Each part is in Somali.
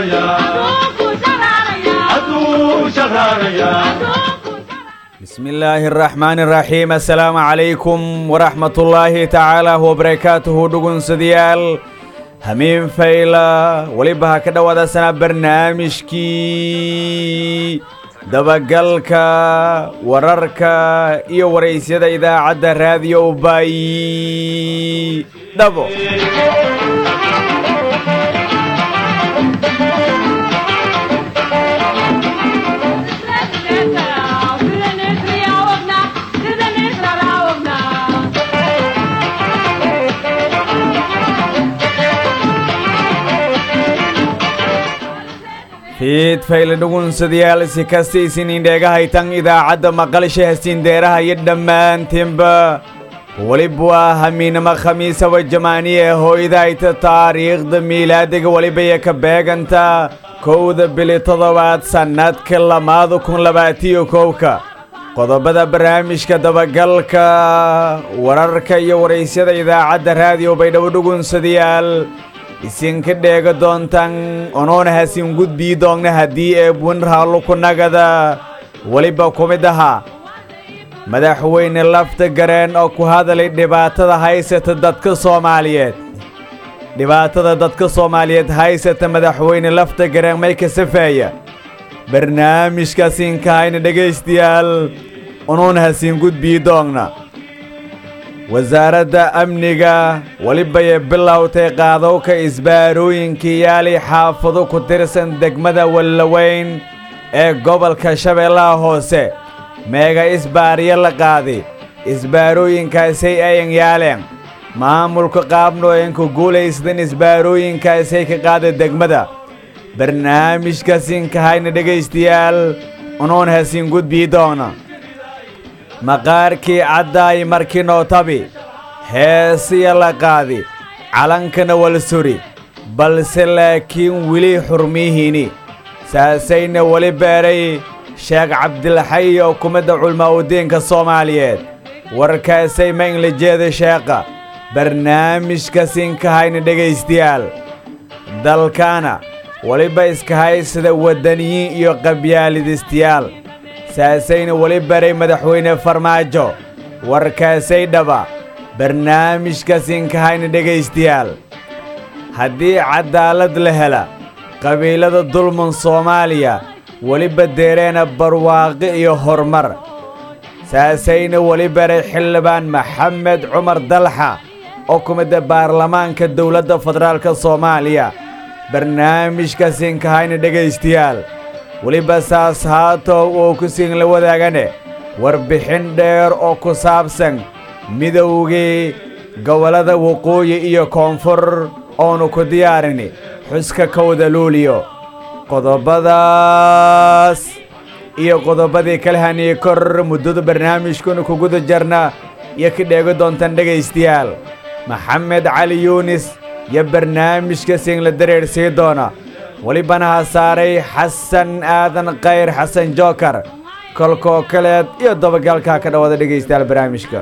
بسم الله الرحمن الرحيم السلام عليكم ورحمة الله تعالى وبركاته دقون سديال همين فيلا ولبها كده ودا سنة برنامجكي dabagalka wararka iyo waraysyada idaacadda raadiyo bay dhabo fiid fayle dhugunsadayaal si kastaysin indheegahaytan idaacadda maqalsha hasiindeeraha iyo dhammaantiinba weliba waa hamiinamo khamiisaba jamaaniye hooydahayta taariikhda miilaadiga welibaya ka beeganta kowda bili toddobaad sannadka lamaada kun labaatiyo kowka qodobada barnaamijka dabagalka wararka iyo waraysyada idaacadda raadiyo baydhabo dhugunsadayaal isinka dheega doontan onoona hasin gudbii doogna haddii eebwan raallo ku nagada weliba ku mid ahaa madaxweyne lafta gareen oo ku hadalay dhibaatada haysata dadka soomaaliyeed dhibaatada dadka soomaaliyeed haysata madaxweyne lafta gareen may ka safeeya barnaamijkaasin kahayna dhegaystayaal onoona hasin gudbii doogna wasaaradda amniga welibaya bilowtay qaadowka isbaarooyinkii yaali xaafado ku tirsan degmada wallaweyn ee gobolka shabeellaha hoose meega isbaariyo la qaadi isbaarooyinkaasay ayan yaaleen maamulka qaabnooyanka guulaysdan isbaarooyinkaasay ka qaada degmada barnaamijkasin kahayna dhegaystayaal unuun hasin gudbii doona maqaarkii caddaay markii nootabi heesiya la qaadi calankana wal suri balse laakiin weli xurmiyihiini saasayna weli beeray sheekh cabdilxay oo kumidda culmaa'udiinka soomaaliyeed warkaasay ma inla jeeda sheekha barnaamijkasin kahayna dhegaystayaal dalkaana weliba iska haysada waddaniyiin iyo qabyaalidistayaal saasayna weli baray madaxweyne farmaajo warkaasay dhaba barnaamijkasin kahayna dhegaystayaal haddii caddaalad la hela qabiilada dulman soomaaliya weliba deereena barwaaqi iyo horumar saasayna weli baray xildhibaan maxamed cumar dalxa oo ku midda baarlamaanka dowladda federaalka soomaaliya barnaamijkasin kahayna dhegaystayaal weliba saas haatow oo ku siin la wadaagane warbixin dheer oo ku saabsan midowgii gobollada waqooyi iyo koonfur oonu ku diyaarini xuska kowda luuliyo qodobadaas iyo qodobadii kala haniyey kor muddada barnaamijkuna ku guda jarna iyo ka dheegi doontaan dhegaystayaal maxamed cali yuunis iyo barnaamijka siin la dareersii doona welibana ha saaray xasan aadan khayr xasan jookar kolkoo kaleed iyo dabagalkaa ka dhawada dhegaystayaal barnaamijka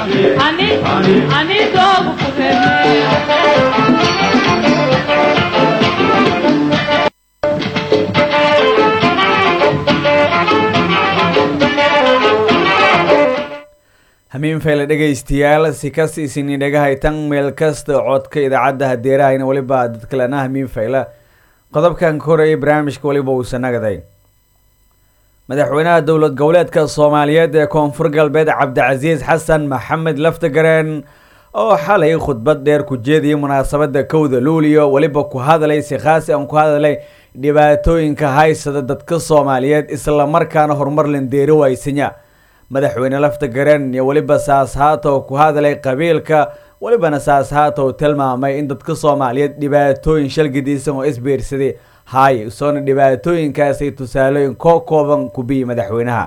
hamiin fayle dhegaystayaal si kasta isini dhegahaytan meel kasta codka idaacadda hadeerahayna weliba dad kalena hamiin fayle qodobkan ka horeeyay barnaamijka weliba uusa nagaday madaxweynaha dowlad goboleedka soomaaliyeed ee koonfur galbeed cabdicasiis xasan maxamed laftagareen oo xalay khudbad dheer ku jeediyay munaasabadda kowda luuliyo weliba ku hadlay si khaasi aan ku hadlay dhibaatooyinka haysada dadka soomaaliyeed islamarkaana horumar landeeri waysanya madaxweyne laftagareen iyo weliba saas haatow ku hadlay qabiilka welibana saas haatow tilmaamay in dadka soomaaliyeed dhibaatooyin shalgidiisan oo isbiirsaday haay soona dhibaatooyinkaasay tusaalooyin koo kooban ku biyi madaxweynaha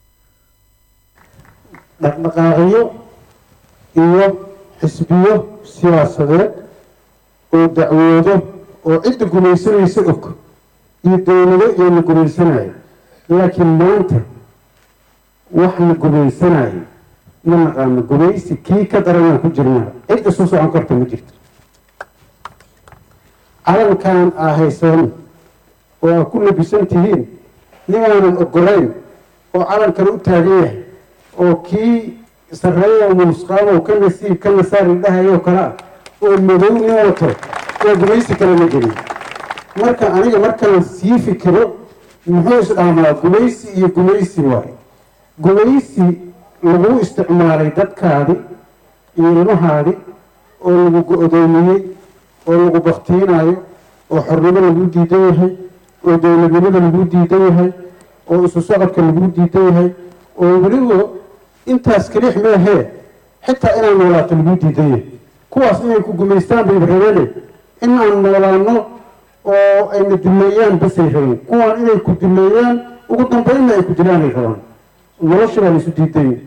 dhaqdhaqaaqyo iyo xisbiyo siyaasadeed oo dacwoodo oo cidda gumaysanaysa og iyo dowlado iyo la gumaysanayo laakiin maanta wax la gumaysanayo ma naqaano gumaysi kii ka daranaan ku jirnaa cid isu socon karta ma jirto calankan aa hayseen oo aad ku labisan tihiin ninaanan ogolayn oo calankana u taagan yahay oo kii sarreeya muusqaamow ka nasiib ka nasaari dhahayoo kale ah oo madow nin wato oo gumaysi kale la geliy marka aniga markaan sii fikiro muxuu isdhaamaa gumaysi iyo gumaysi waayo gumaysi lagu isticmaalay dadkaadi iyo ilmahaadi oo lagu go-doomiyey oo lagu baktiinayo oo xornimo lagu diidan yahay oo dowladnimada lagu diidan yahay oo isu socodka lagu diidan yahay oo weliba intaas kaliix meahee xitaa inaan noolaato lagu diidan yahay kuwaas inay ku gumaystaan bay rabeene inaan noolaano oo ayna duleeyaan basay rabeen kuwaan inay ku duleeyaan ugu dambeynna ay ku dilaanay rabaan nolosha baa laisu diidan yahay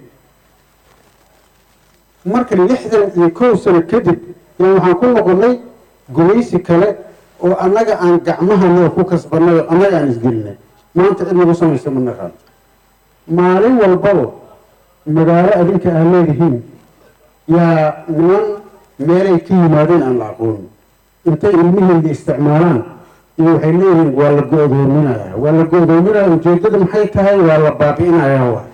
marka lixdan iyo kow sano kadib yaa waxaan ku noqonnay gumaysi kale oo annaga aan gacmahana ku kasbanay oo annaga aan isgelinay maanta cid nagu samaysa ma naqaan maalin walbaba magaalo adinka aad leedihiin yaa niman meelay ka yimaadeen aan la aqoonin intay ilmihiina isticmaalaan iyo waxay leeyihiin waa la go-doominayaa waa la go-doominaya ujeedada maxay tahay waa la baabi'inayaa waay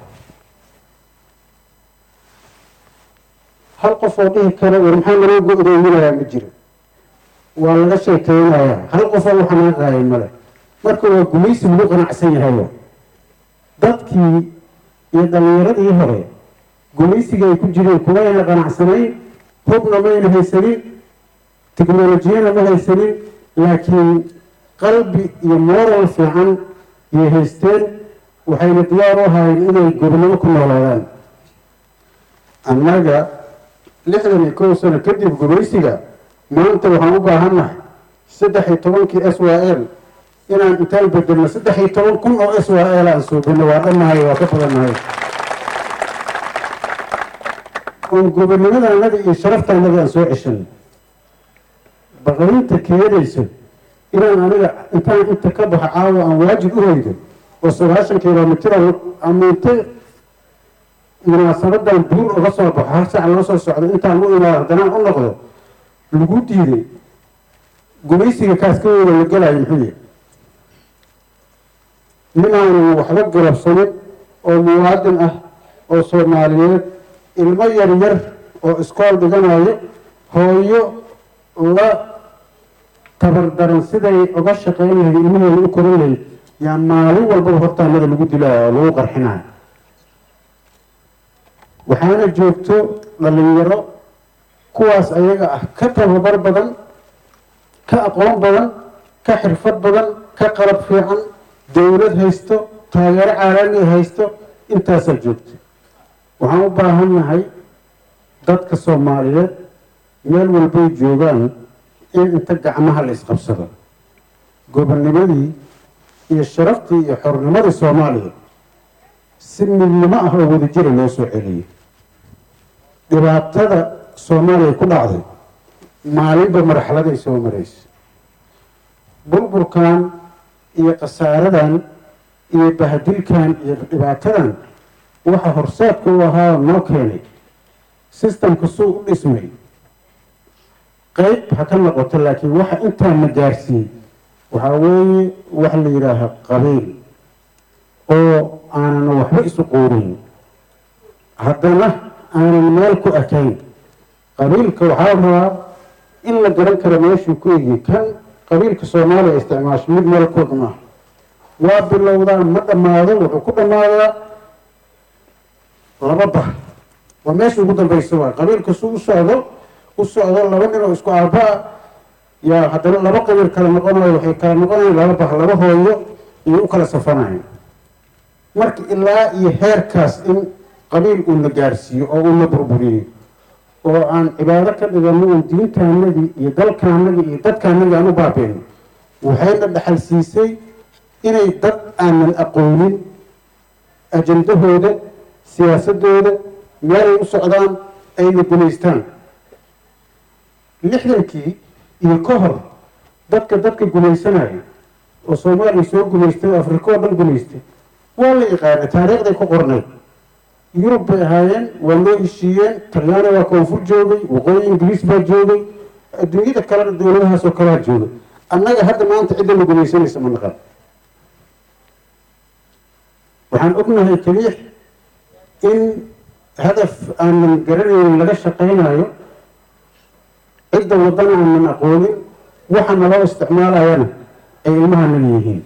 hal qof oo dhihi kara war maxaa naloo go-doominayaa ma jiro waa laga sheekeynayaa hal qofoo waxa naga qaaya male marka waa gumaysi lagu qanacsan yahay wa dadkii iyo dhalinyaradii hore gumaysiga ay ku jireen kumayna qanacsanayn hubna mayna haysanin teknolojiyana ma haysanin laakiin qalbi iyo moral fiican yay haysteen waxayna diyaar u ahaayeen inay gobnimo ku noolaadaan annaga lixdan iyo kow sano kadib gumaysiga maanta waxaan u baahannahay saddex iyo tobankii s y l inaan intaan bedelno saddex iyo toban kun oo s y l aan suubino waa dhannahay waa ka badannahay oon gobonimadaanada iyo sharaftaanada aan soo ceshanay baqarinta keenayso inaan aniga intaan inta ka baxo caawa aan waajib u hoydo oo sagaashan kilomitr ama inte munaasabadan buur uga soo baxo hal sac loo soo socdo intaan u imaado haddanaan u noqdo lagu diiday gumaysiga kaaskaweyda la gelayo muxuu yahay ninaanan waxba galabsanin oo muwaadin ah oo soomaaliyeed ilmo yar yar oo iskool dhiganayo hooyo la tabardaran siday uga shaqeyn lahayd ilmaheeda u korin lahayd yaa maalin walbaba hortaanada lagu dilaayo oo lagu qarxinayo waxaana joogto dhalinyaro kuwaas ayaga ah ka tababar badan ka aqoon badan ka xirfad badan ka qalab fiican dowlad haysto taageero caalami haysto intaasaa joogto waxaan u baahan nahay dadka soomaaliyeed meel walbay joogaan in inta gacmaha la isqabsado gobonnimadii iyo sharaftii iyo xornimadii soomaaliya si midnimo ah oo wadajira loo soo celiyay dhibaatada soomaaliya ku dhacday maalinba marxaladay soo maraysa burburkan iyo khasaaradan iyo bahadilkan iyo dhibaatadan waxa horseedka u ahaa noo keenay sistamka suu u dhismay qeyb ha ka noqoto laakiin waxa intaan na gaarsiiyey waxaa weeye wax la yidhaaha qabiil oo aanan waxba isu quurin haddana aanan meel ku ekayn qabiilka waxaa rabaa in la garan karo meeshuu ku egiyay kan qabiilka soomaaliya isticmaasho mid meel kood maaha waa bilowdaa ma dhammaado wuxuu ku dhammaadaa laba bah waa meesha ugu dambaysa waa qabiilka su u socdo u socdo laba nin oo isku aabaa yaa haddana laba qabiil kala noqonayo waxay kala noqonayan laba bah laba hooyo iyo u kala safanayo marka ilaa iyo heerkaas in qabiil uu na gaarsiiyo oo uu na burburiyo oo aan cibaado ka dhigano oon diintaanadii iyo dalkaanadii iyo dadkaanadii aan u baabeyno waxayna dhaxal siisay inay dad aanan aqoonin ajandahooda siyaasadooda meelay u socdaan ayna gumaystaan lixdankii iyo ka hor dadka dadka gumaysanayo oo soomaaliya soo gumaystay oo afrika oo dhan gumaystay waa la yaqaana taariikhday ku qornayd yurub bay ahaayeen waa loo heshiiyeen talyaani waa koonfur joogay waqooyi ingiriis baa joogay adduunyada kalena dowladahaas oo kalea joogay annaga hadda maanta cidda la gumaysanaysa ma naqan waxaan ognahay keliya in hadaf aanan garanaynin laga shaqaynayo cidda waddana aanan aqoonin waxa naloo isticmaalayana ay ilmahanaga yihiin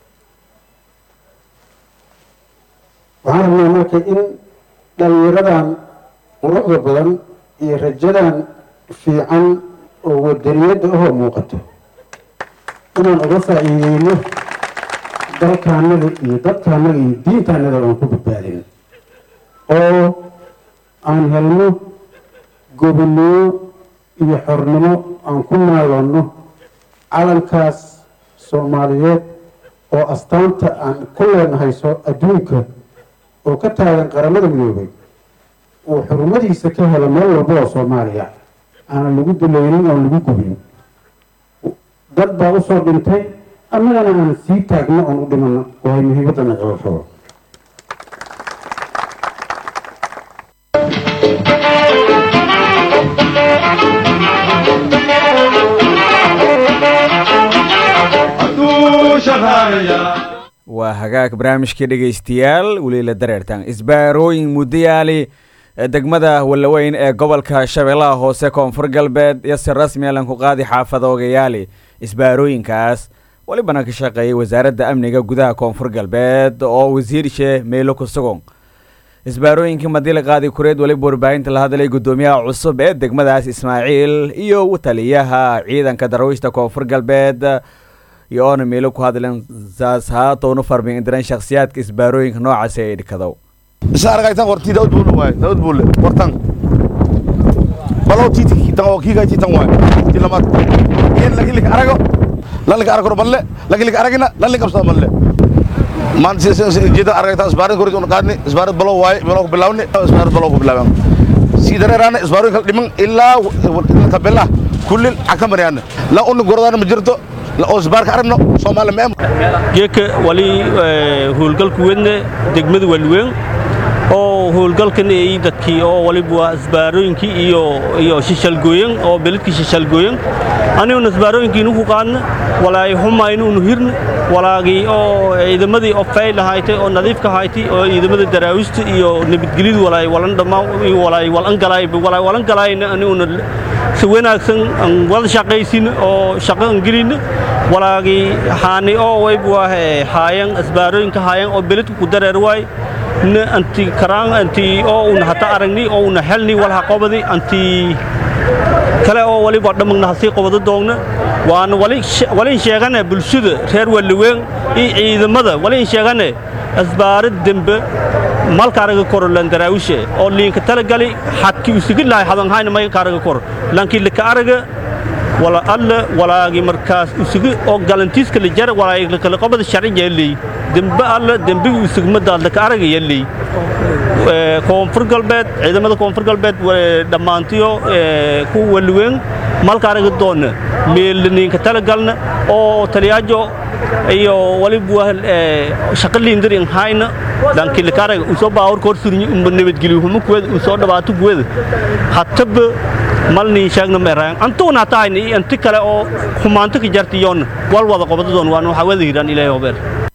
waxaan rabnaa marka in dhalinyaradan quruxda badan iyo rajadan fiican oo wadaniyadda ahoo muuqato inaan uga faa'iideyno dalkaanaga iyo dadkaanaga iyo diintaanaga aan ku badbaadin oo aan helno gobonnimo iyo xornimo aan ku naaloonno calankaas soomaaliyeed oo astaanta aan ku leenahayso adduunka oo ka taagan qaramada midoobay uu xurumadiisa ka helo meel walba oo soomaaliya aanan lagu dulaynin oon lagu gubin dad baa usoo dhintay annagana aan sii taagno oon u dhimano waay muhiimaddana qabashada waa hagaag barnaamijkii dhegaystayaal weli la dareertaan isbaarooyin muddayaali degmada wallaweyn ee gobolka shabeellaha hoose koonfur galbeed iyo si rasmi alan ku qaadi xaafada ogayaali isbaarooyinkaas welibana ka shaqeeyay wasaaradda amniga gudaha koonfur galbeed oo wasiirshe meelo ku sugan isbaarooyinkii madila qaadi kureed weliba warbaahinta la hadlay guddoomiyaha cusub ee degmadaas ismaaciil iyo taliyaha ciidanka darwiishta koonfur galbeed iyo oona meelo ku hadleen saas haatowna farmin indiran shakhsiyaadka isbaarooyinka noocaasi ay dhikadow isa aragaytan warti daud buule waay daud buule wartan balow titi tan oo kiga titan waay tilamat yen lagi lik arago lan lik arago balle lagi lik aragina lan lik absa balle man si si jida aragaytan isbaarid korid un qaadni isbaarid balow waay balow ku bilawni isbaarid balow ku bilawan si dareerana isbaarid kal dhiman ilaa tabella kullil akamariyana la un gorodana ma jirto oo isbaarka aragno soomaali meem geeka wali howlgalku wedne degmada walweyn oo howlgalkan ay dadkii oo waliba waa isbaarooyinkii iyo iyo shishalgooyan oo beledkii shishalgooyan aniguna isbaarooyinkii inu ku qaadna walaay xumaynu unu hirna walaagii oo ciidamadii oo fayl ahaaytay oo nadiifka ahaaytay oo ciidamada daraawista iyo nabadgelyadu walaay walan dhammaan iyo walaay walan galaay walaay walan galaayna aniguna si wanaagsan aan wada shaqaysin oo shaqo aan gelin walaagii haani oo wayb waa haayan isbaarooyinka haayan oo beledku ku dareer waay na anti karaan anti oo una hata aragni oo una helni walha qobadi anti kale oo waliba dhamagna hasii qobado doogna waana walin sheegane bulshada reer waliweyn iyo ciidamada walin sheegane asbaarad dembe malkaaraga koro landaraawishe oo liinka talagali xadki usugi lahay hadanhayna may kaaraga koro lankii lika araga wala alla walaagi markaas usugi oo galantiiska la jara walaagi kala qobada sharci yeelay dembe alla dembiga usugmadaad laka araga yeelay koonfur galbeed ciidamada koonfur galbeed dhammaantiyo ku waliweyn malka araga doonna meelniinka talagalna oo taliyaajo iyo waliba shaqa liindarin hayna lankii lakaaraga usoo baawar koor surinyi umba nabadgeliyo huma kuweda usoo dhawaato kuweda hataba malniin sheegna meeraan antuna taayni anti kale oo xumaanto ka jartiyoon wal wada qobadadoon waan waxa wada hiraan ilaahay obeer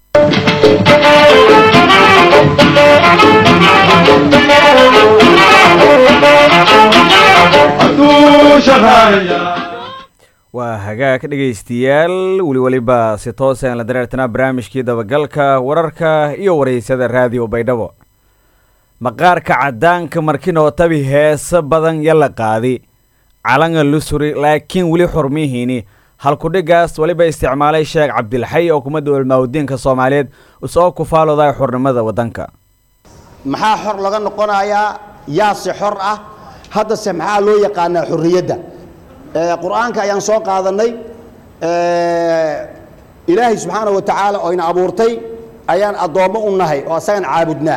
waa hagaag dhegaystayaal weli weliba si toosaan la dareertanaa barnaamijkii dabagalka wararka iyo waraysyada raadiyo baydhabo maqaarka caddaanka markinoo tabi heesa badan yala qaadi calanga lusuri laakiin weli xurmihiini halkudhigaas weliba isticmaalay sheekh cabdilxay oo kumadda ulmaawdiinka soomaaliyeed usoo kufaalooday xurnimada waddanka maxaa xor laga noqonayaa yaase xor ah haddase maxaa loo yaqaanaa xorriyadda qur'aanka ayaan soo qaadannay ilaahay subxaana wa tacaala oo ina abuurtay ayaan addoommo u nahay oo asagan caabudnaa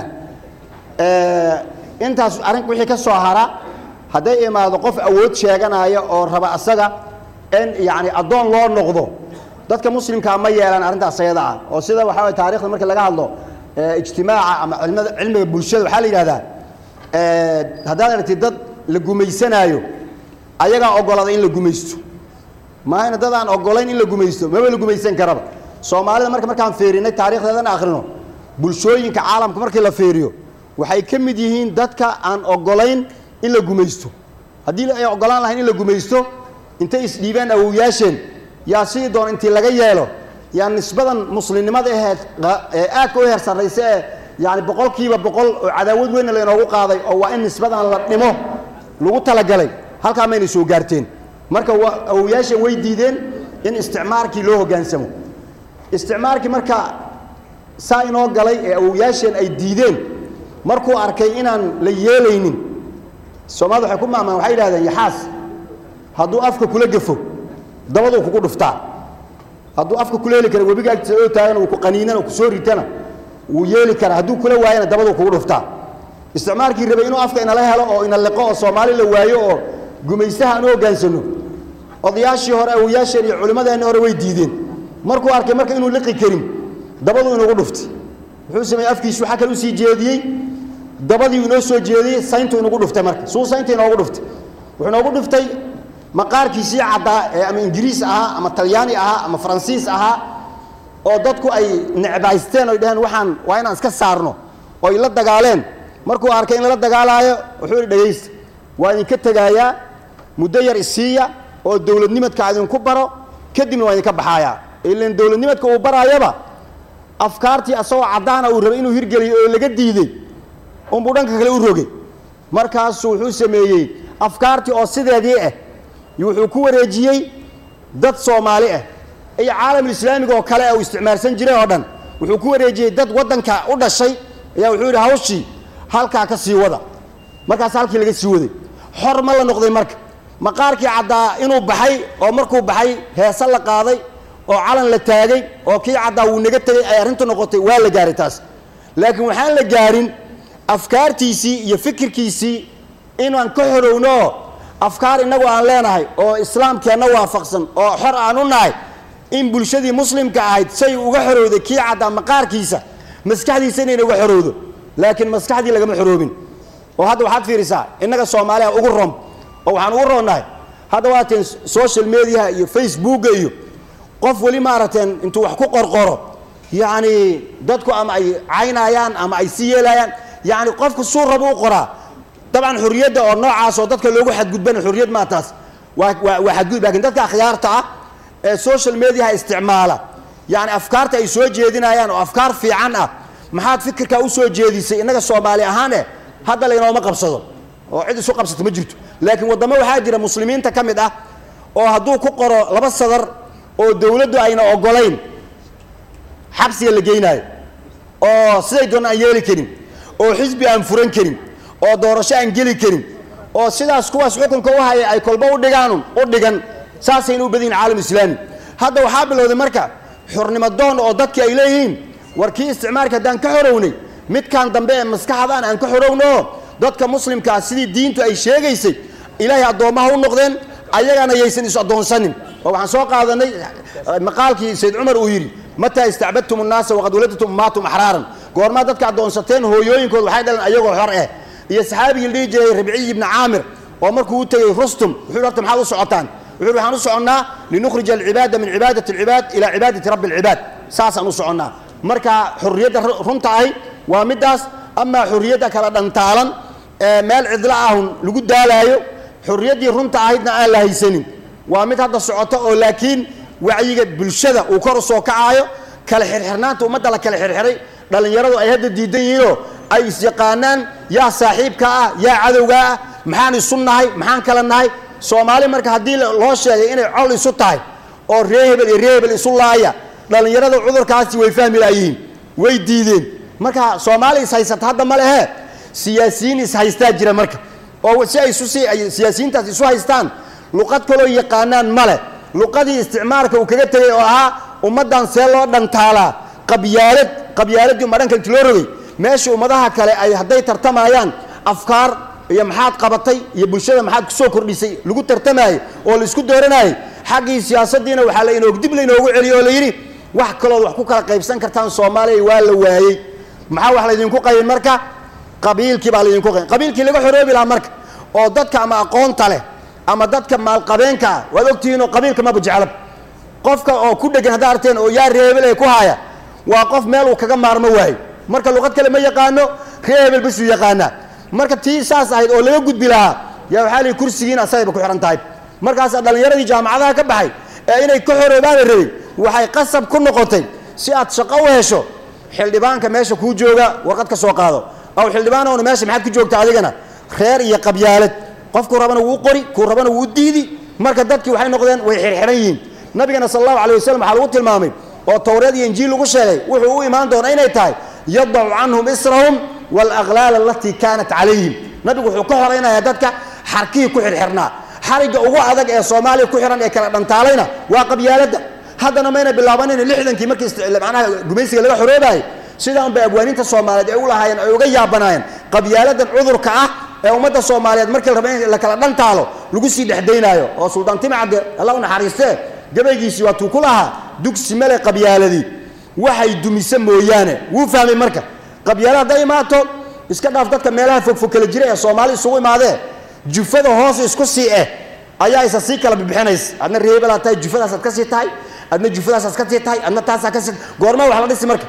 intaas arrin wixii ka soo hara hadday imaado qof awood sheeganaya oo raba asaga in yacni addoon loo noqdo dadka muslimkaa ma yeelaan arrintaas ayada ah oo sida waxaa waye taarikhda marka laga hadlo ijtimaaca ama cilmada cilmiga bulshada waxaa la yidhahdaa haddaad aragtid dad la gumaysanaayo ayagaa ogolada in la gumaysto maahayna dad aan ogolayn in la gumaysto maba la gumaysan karaba soomaalida marka markaan fiirinay taarikhdeedana akhrino bulshooyinka caalamka markii la fiiriyo waxay ka mid yihiin dadka aan ogolayn in la gumaysto haddii ay ogolaan lahayn in la gumaysto intay isdhiibeen awowyaasheen yaa sidii doon intii laga yeelo yaa nisbadan muslimnimada aheed ee aadka u heer sarraysa ee yani boqolkiiba boqol oo cadaawad weynna laynoogu qaaday oo waa in nisbadan la dhimo lagu talagalay halkaa maynay soo gaarteen marka awowyaasheen way diideen in isticmaarkii loo hoggaansamo isticmaarkii marka saa inoo galay ee awowyaasheen ay diideen markuu arkay inaan la yeelaynin soomaalida waxay ku maamaan waxay yidhahdeen yaxaas hadduu afka kula gafo dabaduu kugu dhuftaa hadduu afka kula heli kara webiga agtiisa oo taagan uu ku qaniinana ku soo ritana wuu yeeli karaa hadduu kula waayana dabaduu kugu dhuftaa isticmaalkii rabay inuu afka inala helo oo ina liqo oo soomaali la waayo oo gumaystaha aan u hoggaansano odayaashii hore awoyaasheen iyo culimmadeenni hore way diideen markuu arkay marka inuu liqi karin dabaduu inugu dhuftay wuxuu sameeyey afkiisu waxaa kale usii jeediyey dabadii inoo soo jeediyey sayntuu inugu dhuftay marka suu saynta inoogu dhuftay wuxuu inoogu dhuftay maqaarkiisii caddaa ee ama ingiriis ahaa ama talyaani ahaa ama faransiis ahaa oo dadku ay necbaysteen oy dhaheen waxaan waa inaan iska saarno oo ay la dagaaleen markuu arkay in lala dagaalaayo wuxuu idhi dhegaysta waa idinka tegaayaa muddo yar isiiya oo dowladnimadka idinku baro kadibna waa idinka baxaayaa ilan dowladnimadka uu baraayaba afkaartii asagoo caddaana uu rabay inuu hirgeliyo oo laga diidey unbuu dhanka kale u rogay markaasuu wuxuu sameeyey afkaartii oo sideedii ah wuxuu ku wareejiyey dad soomaali ah iyo caalamulislaamiga oo kale uu isticmaalsan jiray oo dhan wuxuu ku wareejiyey dad waddanka u dhashay ayaa wuxuu yidhi hawshii halkaa ka sii wada markaas halkii laga sii waday xor ma la noqday marka maqaarkii caddaa inuu baxay oo markuu baxay heese la qaaday oo calan la taagay oo kii caddaa wuu naga tegey ay arrintu noqotay waa la gaaray taas laakiin waxaan la gaarin afkaartiisii iyo fikirkiisii inaan ka xorowno afkaar innagu aan leenahay oo islaamkeenna waafaqsan oo xor aan u nahay in bulshadii muslimka ahayd say uga xorowday kii caddaa maqaarkiisa maskaxdiisa inayna uga xorowdo laakiin maskaxdii lagama xoroobin oo hadda waxaad fiirisaa innaga soomaaliya ugu rom oo waxaan ugu roonnahay hadda waateen social mediaha iyo facebooka iyo qof weli maaragteen intuu wax ku qorqoro yacni dadku ama ay caynayaan ama ay si yeelayaan yacni qofku suu raba u qoraa dabcan xurriyadda oo noocaas oo dadka loogu xadgudbana xurriyad maa taas waa waa waa xadgudub lakin dadka akhyaarta ah ee social mediaha isticmaala yacni afkaarta ay soo jeedinayaan oo afkaar fiican ah maxaad fikirkaa u soo jeedisay innaga soomaali ahaan eh hadda laynooma qabsado oo cid isu qabsato ma jirto laakiin waddamo waxaa jira muslimiinta ka mid ah oo hadduu ku qoro laba sadar oo dowladdu ayna ogolayn xabsiga la geynaayo oo siday doon aan yeeli karin oo xisbi aan furan karin oo doorasho aan geli karin oo sidaas kuwaas xukunka u haya ay kolba u dhigaanun u dhigan saasayna u badayin caalam islaami hadda waxaa bilowday marka xurnimo doon oo dadki ay leeyihiin war kii isticmaalka haddaan ka xorownay midkan dambe ee maskaxdaan aan ka xorowno dadka muslimkaa sidii diintu ay sheegaysay ilaahay addoommaha u noqdeen ayagana yaysan is addoonsanin oo waxaan soo qaadanay maqaalkii sayd cumar uu yidhi mataa istacbadtum annaasa waqad waladatum ummaatum axraaran goormaa dadka addoonsateen hooyooyinkood waxay dhaleen ayagoo xor eh iyo saxaabigii la dhihi jiray rabciy ibni caamir oo markuu u tegey rustum wuxuu yidhi horta maxaad u socotaan wuxuu yidhi waxaan u soconnaa linukhrija alcibaada min cibaadati alcibaad ilaa cibaadati rabbi alcibaad saasaan u soconnaa marka xurriyadda runta ahi waa middaas amaa xurriyadda kala dhantaalan ee meel cidla ahun lagu daalaayo xurriyaddii runta ahaydna aan la haysanin waa mid hadda socoto oo laakiin wacyiga bulshada uu kor u soo kacaayo kala xirxirnaanta ummadda la kala xirxiray dhallinyaradu ay hadda diidan yihiinoo ay isyaqaanaan yaa saaxiibka ah yaa cadowga ah maxaan isu nahay maxaan kala nahay soomaali marka haddii loo sheegay inay col isu tahay oo ree hebel iyo ree hebel isu laaya dhallinyarada cudurkaasi way fahmi laayihiin way diideen marka soomaali ishaysata hadda ma lehe siyaasiyiin ishaystaa jira marka oo si ay isu ay siyaasiyiintaas isu haystaan luqad kaloo yaqaanaan ma leh luqadii isticmaalka uu kaga tegey oo ahaa ummaddan see loo dhantaalaa qabyaalad qabyaaladii uma dhanka inti loo rogay meesha ummadaha kale ay hadday tartamayaan afkaar iyo maxaad qabatay iyo bulshada maxaad kusoo kordhisay lagu tartamaayey oo laisku dooranayey xaggii siyaasaddiina waxaa la inoog dib lainoogu celiyey oo la yidhi wax kalood wax ku kala qaybsan kartaan soomaaliya waa la waayey maxaa wax laydinku qaybin marka qabiilkii baa laydinku qaybin qabiilkii laga xoroobi lahaa marka oo dadka ama aqoonta leh ama dadka maalqabeenka ah waad ogtihiinoo qabiilka maba jeclab qofka oo ku dhegan haddaa arteen oo yaa reebel ee ku haaya waa qof meel uu kaga maarmo waayo marka luqad kale ma yaqaano ree hebel basuu yaqaanaa marka tii saas ahayd oo laga gudbi lahaa yaa waxaa lihi kursigiin asagayba ku xihan tahay markaasaa dhallinyaradii jaamacadaha ka baxay ee inay ka xoroobaana rabay waxay qasab ku noqotay si aad shaqo u hesho xildhibaanka meesha kuu jooga warqad ka soo qaado aw xildhibaanowna meesha maxaad ku joogta adigana reer iyo qabyaalad qofkuu rabana wuu qori kuu rabana wuu diidi marka dadkii waxay noqdeen way xirxiran yihiin nabigana sal allahu alay wasalam waxaa lagu tilmaamay oo towreed iyo injiil lagu sheegay wuxuu u imaan doona inay tahay yadacu canhum israhum waalaglaal alatii kaanat calayhim nabigu wuxuu ka horaynayaa dadka xarkihii ku xirxirnaa xarigga ugu adag ee soomaaliya ku xihan ee kala dhantaalayna waa qabyaaladda haddana mayna bilaabanin lixdankii markii manaha gumaysiga laga xoroobayay sidaan bay abwaaniinta soomaaliyeed ay u lahaayeen ay uga yaabanaayeen qabyaaladan cudurka ah ee ummadda soomaaliyeed markii la raba in la kala dhantaalo lagu sii dhexdaynaayo oo suldaan timcadde alla u naxariistee gabaygiisii waa tuu ku lahaa dugsi male qabyaaladii waxay dumisa mooyaane wuu fahmay marka qabyaala hadday imaato iska dhaaf dadka meelaha fogfog kala jira ee soomaali isugu imaadee jufada hoos isku sii eh ayaa isa sii kala bibixinaysa adna reebelaa tahay jufadaasaad ka sii tahay adna jufadaasaad ka sii tahay adna taasaa ka sii goormaa wax la dhisi marka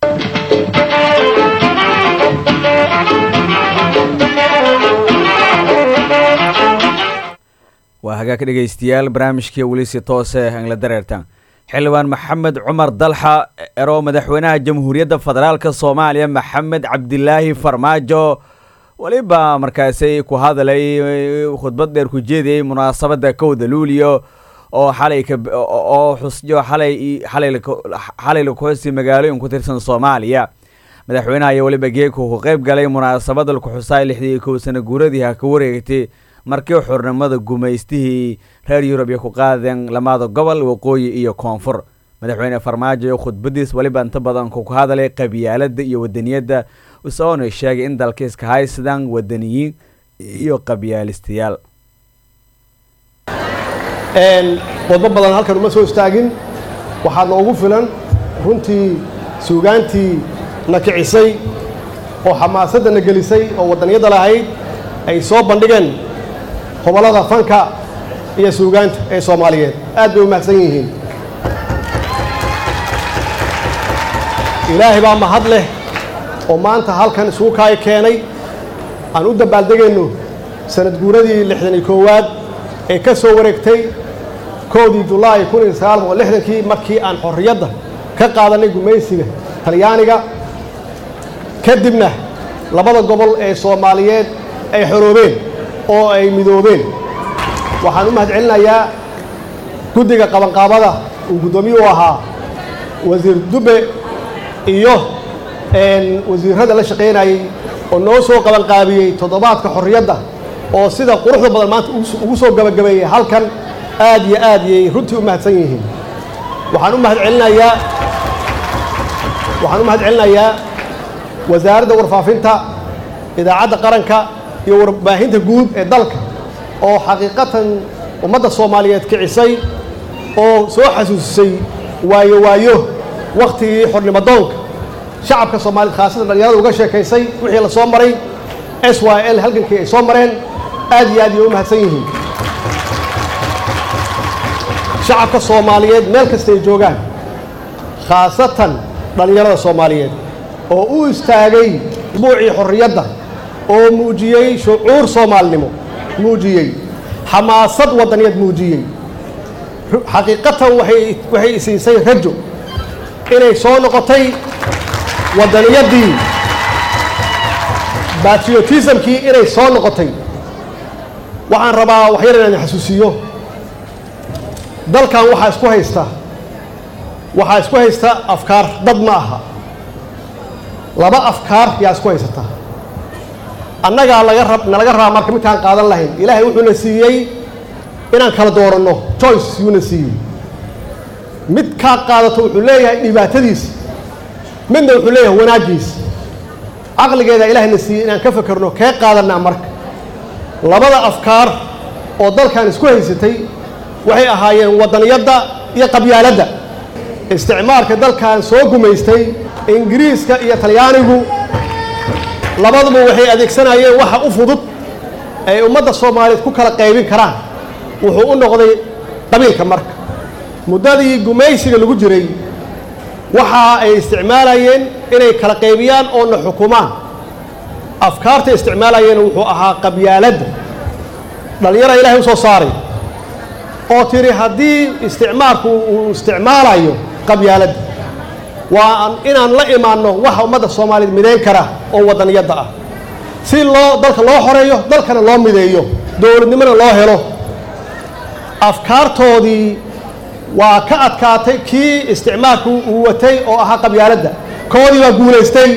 waa hagaag dhegaystayaal barnaamijkii weli si toose angla dareertaan xildhibaan maxamed cumar dalxa ero madaxweynaha jamhuuriyadda federaalka soomaaliya maxamed cabdilaahi farmaajo weliba markaasi ku hadalay khudbad dheer ku jeediyey munaasabadda kowda luuliyo oo xalay oo xusyo xalay xalay lakuxusi magaalooyin ku tirsan soomaaliya madaxweynaha ayaa weliba geeku ku qeyb galay munaasabada lakuxusaay lixdii kow sana guuradii ha ka wareegtay markii xurnimada gumaystihii reer yurub iyo ku qaadeen lamada gobol waqooyi iyo koonfur madaxweyne farmaajo iyo khudbadiis weliba inta badan ku hadalay qabyaalada iyo wadaniyadda isagoona sheegay in dalka iska haysadaan wadaniyiin iyo qabyaalistayaal waddo badan halkan uma soo istaagin waxaa noogu filan runtii suugaantii na kicisay oo xamaasadda na gelisay oo waddaniyadda lahayd ay soo bandhigeen hobollada fanka iyo suugaanta ee soomaaliyeed aad bay u mahadsan yihiin ilaahay baa mahad leh oo maanta halkan isugu kaay keenay aan u dabbaaldegayno sanad guuradii lixdan iyo koowaad ee ka soo wareegtay koodii julaay kun iyo sagaal boqol lixdankii markii aan xorriyadda ka qaadanay gumaysiga talyaaniga kadibna labada gobol ee soomaaliyeed ay xoroobeen oo ay midoobeen waxaan u mahad celinayaa guddiga qabanqaabada uu guddoomiye u ahaa wasiir dube iyo wasiirrada la shaqaynayey oo noo soo qabanqaabiyey toddobaadka xorriyadda oo sida quruxda badan maanta ugu soo gabagabeeyey halkan aad iyo aad yay runtii u mahadsan yihiin waxaan u mahad celinayaa waxaan u mahad celinayaa wasaaradda warfaafinta idaacadda qaranka iyo warbaahinta guud ee dalka oo xaqiiqatan ummadda soomaaliyeed kicisay oo soo xasuusisay waayo waayo wakhtigii xornimadoonka shacabka soomaaliyed khaasatan dhalinyarada uga sheekaysay wixii la soo maray s y l halgankii ay soo mareen aad iyo aad yay u mahadsan yihiin shacabka soomaaliyeed meel kasta ay joogaan khaasatan dhallinyarada soomaaliyeed oo u istaagay buucii xorriyadda oo muujiyey shucuur soomaalinimo muujiyey xamaasad waddaniyad muujiyey xaqiiqatan waay waxay isiisay rajo inay soo noqotay waddaniyaddii batriotismkii inay soo noqotay waxaan rabaa waxyar inaan xasuusiyo dalkan waxaa isku haysta waxaa isku haysta afkaar dad ma aha laba afkaar yaa isku haysata annagaa laga rab nalaga rabaa marka midkaan qaadan lahayn ilaahay wuxuuna siiyey inaan kala dooranno choice yuuna siiyey mid kaa qaadato wuxuu leeyahay dhibaatadiisa midna wuxuu leeyahay wanaaggiisa caqligeeda ilaahayna siiyey inaan ka fakerno kee qaadanaa marka labada afkaar oo dalkan isku haysatay waxay ahaayeen waddaniyadda iyo qabyaaladda isticmaalka dalkan soo gumaystay ingiriiska iyo talyaanigu labaduba waxay adeegsanayeen waxa u fudud ay ummadda soomaaliyeed ku kala qaybin karaan wuxuu u noqday qabiilka marka muddadii gumaysiga lagu jiray waxa ay isticmaalayeen inay kala qaybiyaan oo na xukumaan afkaartay isticmaalayeen wuxuu ahaa qabyaaladda dhallinyara ilaahay u soo saaray oo tiri haddii isticmaalku uu isticmaalayo qabyaaladda waa inaan la imaanno waxa ummadda soomaaliyeed midayn kara oo waddaniyadda ah si loo dalka loo xoreeyo dalkana loo mideeyo dowladnimona loo helo afkaartoodii waa ka adkaatay kii isticmaalku uu watay oo ahaa qabyaaladda koodii baa guulaystay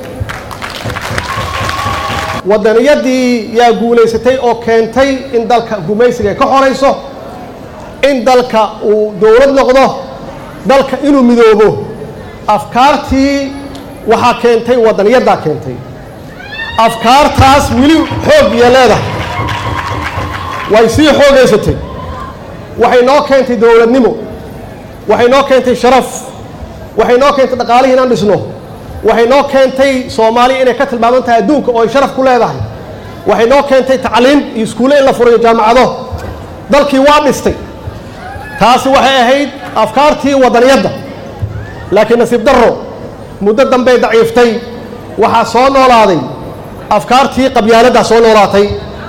waddaniyadii yaa guulaysatay oo keentay in dalka gumaysiga ay ka xorayso in dalka uu dowlad noqdo dalka inuu midoobo afkaartii waxaa keentay waddaniyaddaa keentay afkaartaas weli xoog iyo leedahay way sii xoogaysatay waxay noo keentay dowladnimo waxay noo keentay sharaf waxay noo keentay dhaqaalihii inaan dhisno waxay noo keentay soomaaliya inay ka tilmaaman tahay adduunka oo ay sharaf ku leedahay waxay noo keentay tacliim iyo iskuulle in la furayo jaamacado dalkii waa dhistay taasi waxay ahayd afkaartii waddaniyadda laakiin nasiib darro muddo dambey daciiftay waxaa soo noolaaday afkaartii qabyaaladdaa soo noolaatay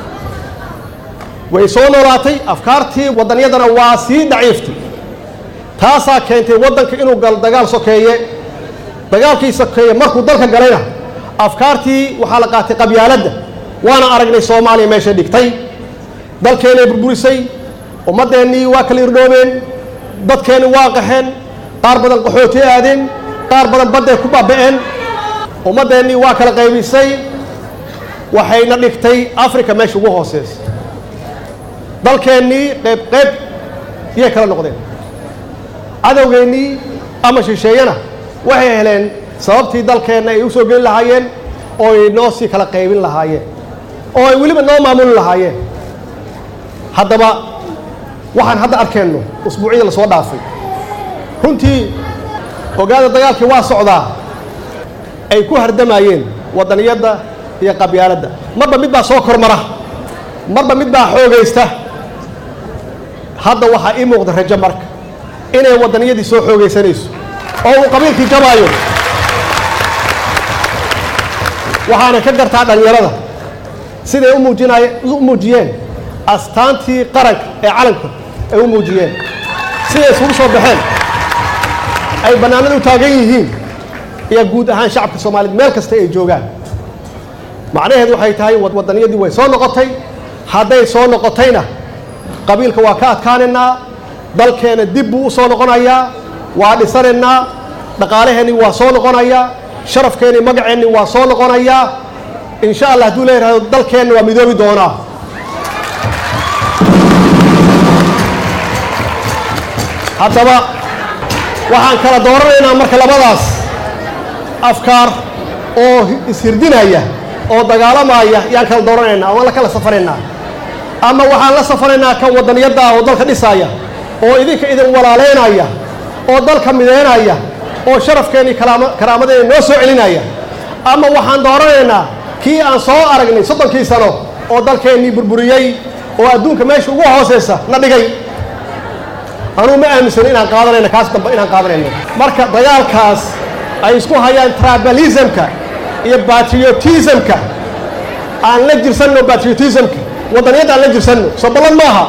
way soo noolaatay afkaartii waddanyaddana waa sii daciiftay taasaa keentay waddanka inuu galo dagaal sokeeye dagaalkii sokeeye markuu dalka galayna afkaartii waxaa la qaatay qabyaaladda waana aragnay soomaaliya meeshay dhigtay dalkeennay burburisay ummaddeennii waa kala irdhoobeen dadkeenni waa qaxeen qaar badan qaxooti aadeen qaar badan badday ku baaba'een ummaddeennii waa kala qaybisay waxayna dhigtay africa meesha ugu hooseysa dalkeennii qayb qayb yay kala noqdeen cadowgeennii ama shisheeyana waxay heleen sababtii dalkeenna ay u soo geli lahaayeen oo ay noo sii kala qaybin lahaayeen oo ay weliba noo maamuli lahaayeen haddaba waxaan hadda arkeenno usbuucyada la soo dhaafay runtii ogaada dagaalkii waa socdaa ay ku hardamayeen waddaniyadda iyo qabyaaladda marba mid baa soo kormara marba mid baa xoogaysta hadda waxaa ii muuqda rajo marka inay waddaniyadii soo xoogaysanayso oo uu qabiilkii jabaayo waxaana ka gartaa dhallinyarada siday u muujinay u muujiyeen astaantii qaranka ee calanka ay u muujiyeen siday isugu soo baxeen ay bannaanada u taagan yihiin iyo guud ahaan shacabka soomaaliyeed meel kasta ay joogaan macnaheedu waxay tahay waddaniyadii way soo noqotay hadday soo noqotayna qabiilka waa ka adkaanaynaa dalkeena dib buu u soo noqonayaa waa dhisanaynaa dhaqaalaheenni waa soo noqonayaa sharafkeenni magaceenni waa soo noqonayaa insha allah hadduu leeyahay dalkeenna waa midoobi doonaa haddaba waxaan kala dooranaynaa marka labadaas afkaar oo ishirdinaya oo dagaalamaya yaan kala dooranaynaa ama la kala safanaynaa ama waxaan la safanaynaa kan waddaniyadda ah oo dalka dhisaaya oo idinka idin walaalaynaya oo dalka mideynaya oo sharafkeennii karaamadeena noo soo celinaya ama waxaan dooranaynaa kii aan soo aragnay soddonkii sano oo dalkeennii burburiyey oo adduunka meesha ugu hooseysa na dhigay anuu ma aaminsano inaan qaadanayno kaas dambe inaan qaadanayno marka dagaalkaas ay isku hayaan tribalismka iyo patriotismka aan la jirsanno patriotismka waddaniyadda aan la jirsanno soo ballan maaha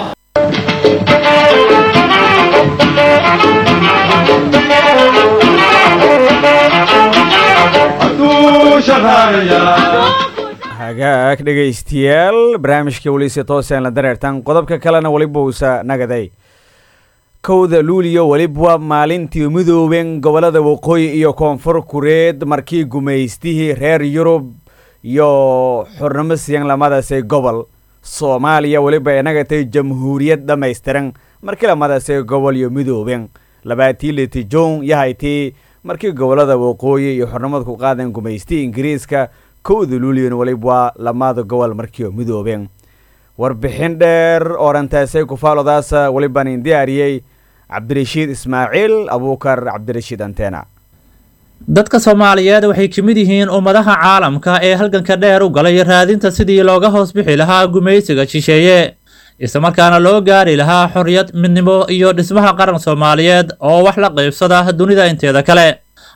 hagaag dhegaystayaal barnaamijka weliise tooseen la dareertan qodobka kalena weliba uusa nagaday kowda luuliyo weliba maalintii midooben gobollada waqooyi iyo koonfur kureed markii gumaystihii reer yurub iyo xurnimo siyan lamadaasay gobol soomaaliya weliba inagatay jamhuuriyad dhammaystiran markii lamadaasay gobol iyo midooben labaatii litijon yahaytii markii gobollada waqooyi iyo xurnimada ku qaadan gumaystii ingiriiska kowda luuliyon weliba lamada gobol markii midoobeen warbixin dheer oorantaasay kufaalodaasa weliban in diyaariyey cabdirashiid ismaaciil abuukar cabdirashiid antena dadka soomaaliyeed waxay ka mid yihiin ummadaha caalamka ee halganka dheer u galay raadinta sidii looga hoos bixi lahaa gumaysiga shisheeye islamarkaana loo gaari lahaa xorriyad midnimo iyo dhismaha qaran soomaaliyeed oo wax la qaybsada dunida inteeda kale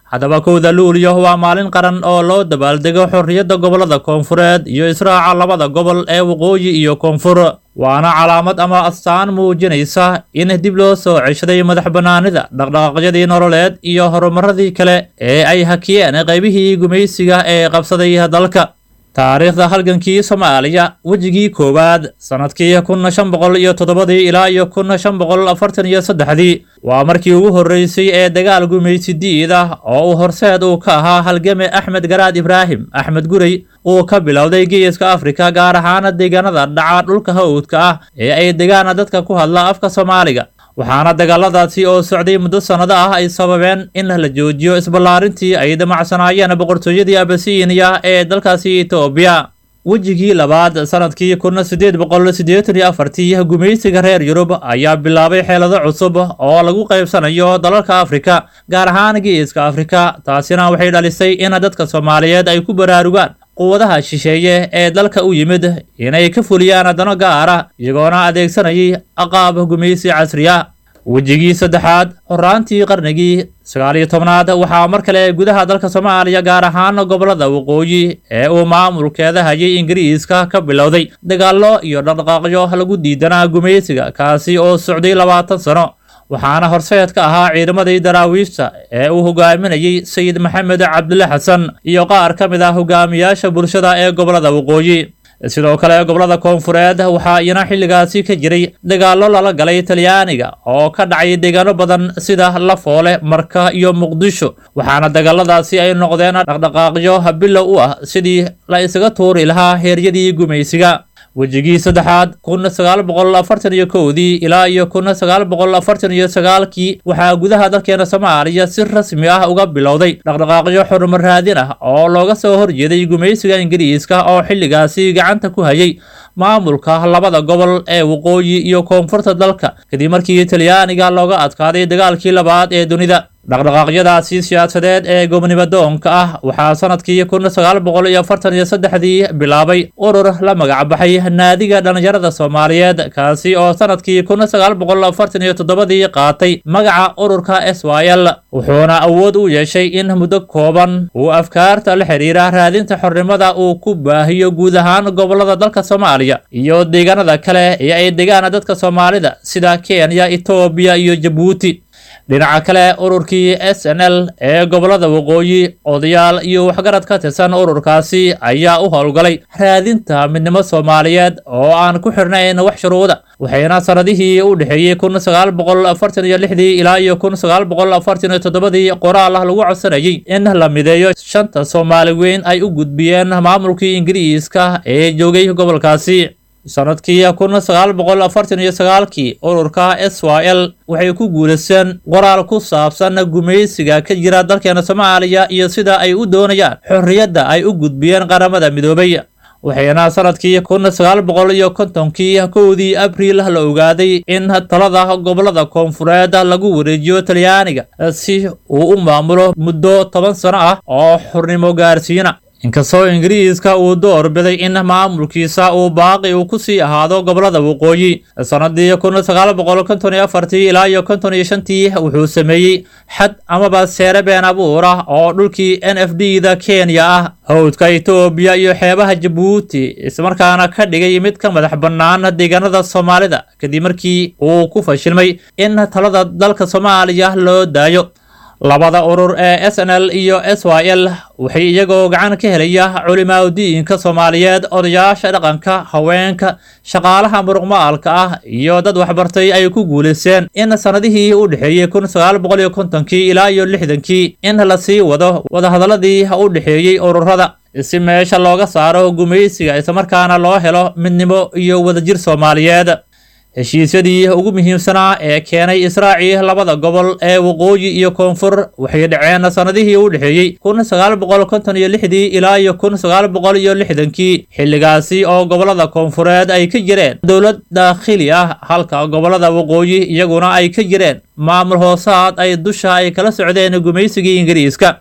haddaba kowda luulyo waa maalin qaran oo loo dabaaldego xorriyadda gobollada koonfureed iyo israaca labada gobol ee waqooyi iyo koonfur waana calaamad ama astaan muujinaysa in dib loo soo ceshaday madax bannaanida dhaqdhaqaaqyadii nololeed iyo horumaradii kale ee ay hakiyeen qaybihii gumaysiga ee qabsaday dalka taariikhda halgankii soomaaliya wejigii koowaad sannadkii kun shan boqol iyo toddobadii ilaa iyo kun shan boqol afartan iyo saddexdii waa markii ugu horreysay ee dagaal gumaysidiid ah oo uu horseed uu ka ahaa halgame axmed garaad ibraahim axmed gurey uu ka bilowday geeska afrika gaar ahaan deegaanada dhaca dhulka hawdka ah ee ay degaan dadka ku hadla afka soomaaliga waxaana dagaaladaasi oo socday muddo sannado ah ay sababeen in la joojiyo isballaarintii ay damacsanaayeen boqortooyadii abasiiniya ee dalkaasi etoobiya wejigii labaad sannadkii kun siddeed boqol siddeetan iyo afartii gumaysiga reer yurub ayaa bilaabay xeelado cusub oo lagu qaybsanayo dalalka afrika gaar ahaan geeska afrika taasina waxay dhalisay in dadka soomaaliyeed ay ku baraarugaan quwadaha shisheeye ee dalka u yimid inay ka fuliyaan dano gaara iyagoona adeegsanayay aqaab gumaysi casriya wejigii saddexaad horaantii qarnigii sagaal iyo tobnaad waxaa mar kale gudaha dalka soomaaliya gaar ahaan gobollada waqooyi ee uu maamulkeeda hayay ingiriiska ka bilowday dagaallo iyo dhaqdhaqaaqyo lagu diidanaa gumaysiga kaasi oo socday labaatan sano waxaana horseed ka ahaa ciidamadii daraawiishta ee uu hogaaminayey sayid maxamed cabdulle xasan iyo qaar ka mid ah hogaamiyaasha bulshada ee gobollada waqooyi sidoo kale gobollada koonfureed waxaa iyana xilligaasi ka jiray dagaallo lala galay talyaaniga oo ka dhacay deegaano badan sida lafoole marka iyo muqdisho waxaana dagaaladaasi ay noqdeen dhaqdhaqaaqyo bilow u ah sidii la isaga tuuri lahaa heeryadii gumaysiga wejigii saddexaad kun sagaal boqol afartan iyo kowdii ilaa iyo kun sagaal boqol afartan iyo sagaalkii waxaa gudaha dalkeena soomaaliya si rasmi ah uga bilowday dhaqdhaqaaqyo xurumar raadin ah oo looga soo horjeeday gumaysiga ingiriiska oo xilligaasi gacanta ku hayay maamulka labada gobol ee waqooyi iyo koonfurta dalka kadib markii talyaaniga looga adkaaday dagaalkii labaad ee dunida dhaqdhaqaaqyadaasi siyaasadeed ee gobnimadoonka ah waxaa sanadkii kun sagaal boqol iyo afartan iyo saddexdii bilaabay urur la magacbaxay naadiga dhallinyarada soomaaliyeed kaasi oo sanadkii kun sagaal boqol afartan iyo toddobadii qaatay magaca ururka s y l wuxuuna awood u yeeshay in muddo kooban uu afkaarta la xiriira raadinta xornimada uu ku baahiyo guud ahaan gobollada dalka soomaaliya iyo deegaanada kale ee ay degaan dadka soomaalida sida kenya etoobiya iyo jabuuti dhinaca kale ururkii s n l ee gobollada waqooyi odayaal iyo waxgarad ka tirsan ururkaasi ayaa u howlgalay raadinta midnimo soomaaliyeed oo aan ku xirnayn wax shuruuda waxayna sanadihii u dhexeeyey kun sagaal boqol afartan iyo lixdii ilaa iyo kun sagaal boqol afartan iyo toddobadii qoraal ah lagu codsanayay in la mideeyo shanta soomaali weyn ay u gudbiyeen maamulkii ingiriiska ee joogay gobolkaasi sanadkii kun sagaal boqol afartan iyo sagaalkii ururka s y l waxay ku guulaysteen qoraal ku saabsan gumaysiga ka jira dalkeena soomaaliya iyo sida ay u doonayaan xorriyadda ay u gudbiyeen qaramada midoobay waxayna sanadkii kun sagaal boqol iyo kontonkii kowdii abriil la ogaaday in talada gobollada koonfureed lagu wareejiyo talyaaniga si uu u maamulo muddo toban sano ah oo xurnimo gaarsiina inkastoo ingiriiska uu doorbiday in maamulkiisa uu baaqi uu ku sii ahaado gobollada waqooyi sanadii kun sagaal boqol konton iyo afartii ilaa iyo konton iyo shantii wuxuu sameeyey xad amaba seere been abuur ah oo dhulkii n f d da kenya ah hawdka etoobiya iyo xeebaha jabuuti ismarkaana ka dhigay mid ka madax bannaan deegaanada soomaalida kadib markii uu ku fashilmay in talada dalka soomaaliya loo daayo labada urur ee s n l iyo s y l waxay iyagoo gacan ka helaya culimaadudiinka soomaaliyeed odayaasha dhaqanka haweenka shaqaalaha muruqmaalka ah iyo dad waxbartay ay ku guulaysteen in sanadihii u dhexeeyey kun sagaal boqol iyo kontonkii ilaa iyo lixdankii in la sii wado wadahadaladii u dhexeeyey ururada si meesha looga saaro gumaysiga islamarkaana loo helo midnimo iyo wadajir soomaaliyeed heshiisyadii ugu muhiimsanaa ee keenay israacii labada gobol ee waqooyi iyo koonfur waxay dhaceen sanadihii u dhexeeyey kun sagaal boqol konton iyo lixdii ilaa iyo kun sagaal boqol iyo lixdankii xilligaasi oo gobollada koonfureed ay ka jireen dowlad daakhili ah halka gobollada waqooyi iyaguna ay ka jireen maamul hoosaad ay dusha ay kala socdeen gumaysigii ingiriiska